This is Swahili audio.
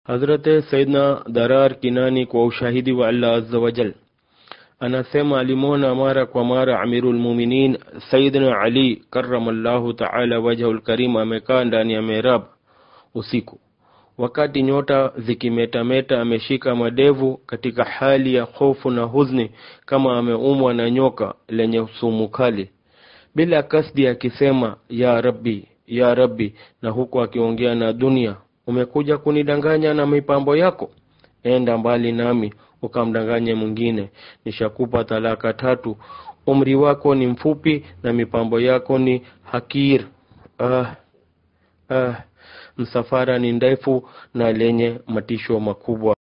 Hazrate Saidna Darar Kinani kwa ushahidi wa Allah azza wa jal anasema alimwona mara kwa mara Amirul Muminin Saidna Ali karamallahu taala wajhul karim amekaa ndani ya mihrab usiku, wakati nyota zikimetameta, ameshika madevu katika hali ya hofu na huzuni, kama ameumwa na nyoka lenye sumu kali, bila kasdi akisema ya Rabbi, ya Rabbi, na huku akiongea na dunia umekuja kunidanganya na mipambo yako? Enda mbali nami ukamdanganye mwingine. Nishakupa talaka tatu, umri wako ni mfupi na mipambo yako ni hakir. Ah, ah, msafara ni ndefu na lenye matisho makubwa.